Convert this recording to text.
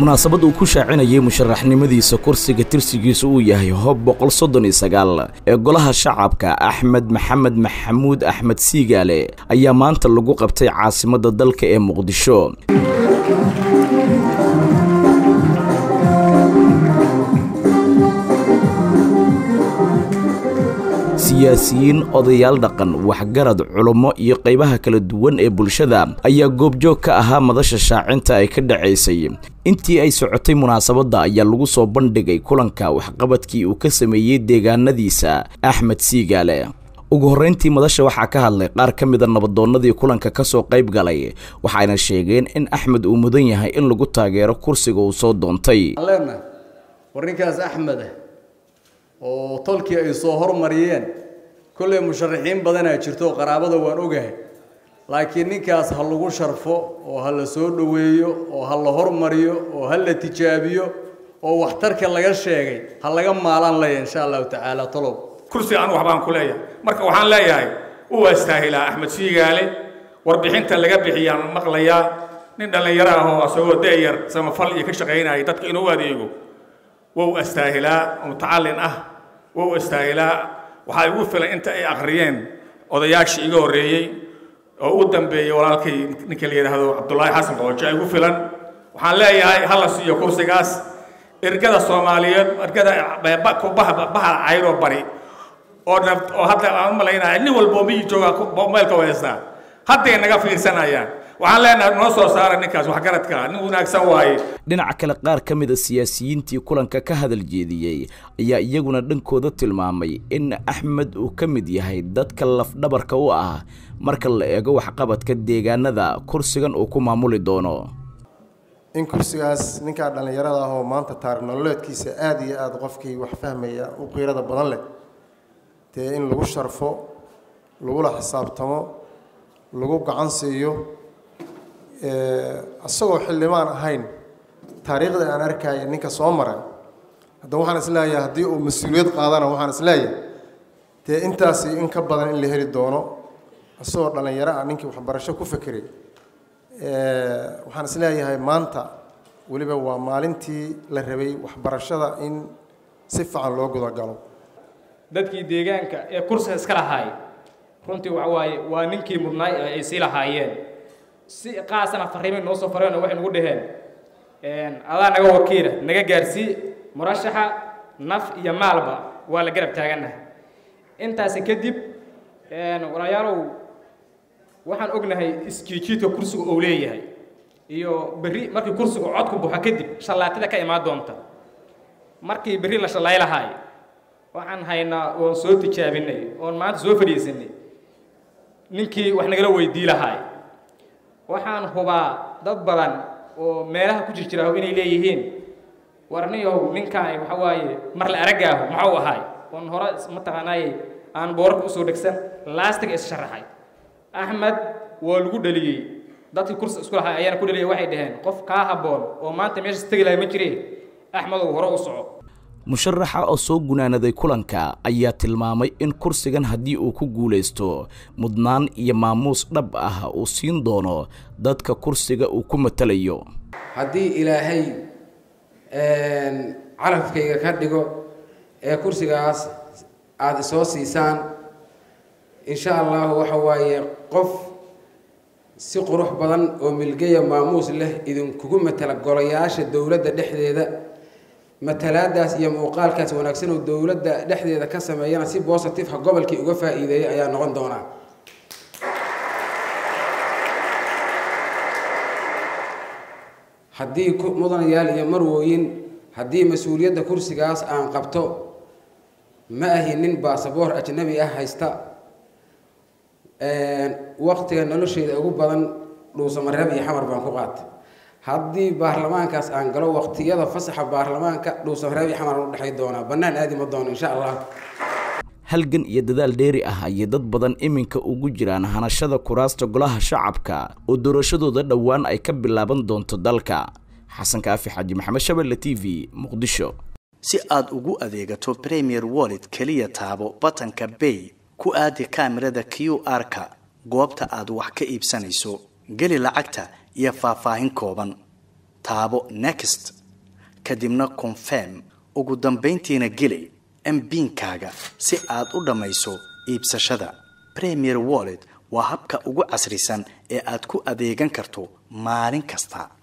munaasabad uu ku shaacinayay musharaxnimadiisa kursiga tirsigiisu uu yahay hob boqol soddon iyo sagaal ee golaha shacabka axmed maxamed maxamuud axmed siigaale ayaa maanta lagu qabtay caasimadda dalka ee muqdisho siyaasiyiin odayaal dhaqan waxgarad culummo iyo qaybaha kala duwan ee bulshada ayaa goobjoog ka ahaa madasha shaacinta ay ka dhacaysay intii ay socotay munaasabadda ayaa lagu soo bandhigay kulanka waxqabadkii uu ka sameeyey deegaanadiisa axmed siigaale ugu horrayntii madasha waxaa ka hadlay qaar ka mida nabadoonnadii kulanka ka soo qayb galay waxayna sheegeen in axmed uu mudan yahay in lagu taageero kursiga uu soo doontay war ninkaas axmeda oo tolkii ay soo hormariyeen kolley musharaxiin badanaa jirto qaraabada waan ogahay laakiin ninkaas ha lagu sharfo oo ha la soo dhoweeyo oo ha la hormariyo oo ha la tijaabiyo oo waxtarka laga sheegay ha laga maalaan laya insha allahu tacaala tolow kursi aan waxbaan ku leeyahay marka waxaan leeyahay uu astaahilaa axmed siigaale warbixinta laga bixiyaan maqlayaa nin dhallinyaro ah oo asagoo da'yar samafal iyo ka shaqaynaya dadka inuu adeego wou astaahilaa mutacallin ah wou astaahilaa waxaa igu filan inta ay akhriyeen odayaashii iga horreeyey oo u dambeeyey walaalkay ninka la yidhaahdo cabdullaahi xasan qoojo igu filan waxaan leeyahay hala siiyo kursigaas ergada soomaaliyeed ergada bahal cayroo bari oo oo hadda aan u malaynaya nin walbo miyi jooga meelka haystaa hadday naga fiirsanayaan waxaan leenahay noo soo saara ninkaas waxgaradka nin wanaagsan waaye dhinaca kale qaar ka mida siyaasiyiintii kulanka ka hadal jeediyey ayaa iyaguna dhankooda tilmaamay in axmed uu ka mid yahay dadka lafdhabarka u ah marka la eego waxqabadka deegaanada kursigan uu ku maamuli doono in kursigaas ninkaa dhallinyarada ah oo maanta taarikh nololeedkiisa aada iyo aada qofkii wax fahmaya u qiirada badan leh dee in lagu sharfo lagula xisaabtamo lagu gacan siiyo isagoo xildhibaan ahayn taariikhda aan arkaya ninka soo maray hadda waxaan isleeyahay haddii uu mas-uuliyad qaadana waxaan isleeyahay dee intaasi in ka badan in la heli doono isagoo dhallinyaro ah ninkii waxbarasho ku fekeray waxaan isleeyahay maanta weliba waa maalintii la rabay waxbarashada in si fiican loo gudagalo dadkii deegaanka ee kursiga iska lahaay runtii waxa waaye waa ninkii mudnaay ee ay sii lahaayeen si qaasana fariimay noo soo fareen oo waxay nagu dhaheen adaa naga wakiila naga gaarsii murashaxa naf iyo maalba waa la garab taagannaha intaasi kadib walaalayaalow waxaan ognahay isjiijiidka kursiga uu leeyahay iyo berri markii kursiga codku buxo kadib shallaatada ka imaan doonta markii berri la shallay lahaay waxaan haynaa oon soo tijaabinay oon maanta soo fadhiisanay ninkii wax nagala weydii lahaay waxaan hubaa dad badan oo meelaha ku jirjiraaho inay leeyihiin warniyow ninkaani waxa waaye mar la araggaahu maxuu ahaay oon hore mataqaanaaye aan boorarka usoo dhegsan laastiga is sharaxay axmed waa lagu dhaliyey dadkii kursi isku lahay ayaana ku dhaliyay waxay dhaheen qof kaa habboon oo maanta meeshaas tegi lahay ma jireen axmedow hore u soco musharaxa oo soo gunaanaday kulanka ayaa tilmaamay in kursigan haddii uu ku guulaysto mudnaan iyo maamuus dhab ah uu siin doono dadka kursiga uu ku matalayo haddii ilaahay calafkayga ka dhigo ee kursigaas aada isoo siisaan insha allahu waxa waaye qof si qurux badan oo milgeya maamuus leh idinkugu matala golayaasha dowladda dhexdeeda matalaadaas iyo muuqaalkaas wanaagsan oo dowladda dhexdeeda ka sameeyana si bositifeka gobolkii uga faa-iideeyay ayaa noqon doonaa haddii mudanayaal iyo marwooyin haddii mas-uuliyadda kursigaas aan qabto ma ahi nin baasaboor ajnabi ah haysta waqtiga nolosheeda ugu badan dhuusamareeb iyo xamar baan ku qaatay haddii baarlamaankaas aan galo waqtiyada fasaxa baarlamaanka dhuusamareeb iyo xamar aan u dhexay doonaa bannaan aadi ma doono insha allah halgan iyo dadaal dheeri ah ayay dad badan iminka ugu jiraan hanashada kuraasta golaha shacabka oo doorashadooda dhowaan ay ka bilaaban doonto dalka xasan kaafi xaaji maxamed shabelle t v muqdisho si aad ugu adeegato premier wallet keliya taabo batanka bay ku aadi kaamirada q r-ka goobta aad wax ka iibsanayso geli lacagta iyo faahfaahin kooban taabo next kadibna confirm ugu dambayntiina geli mbiinkaaga si aad u dhammayso iibsashada premier wallet waa habka ugu casrisan ee aad ku adeegan karto maalin kasta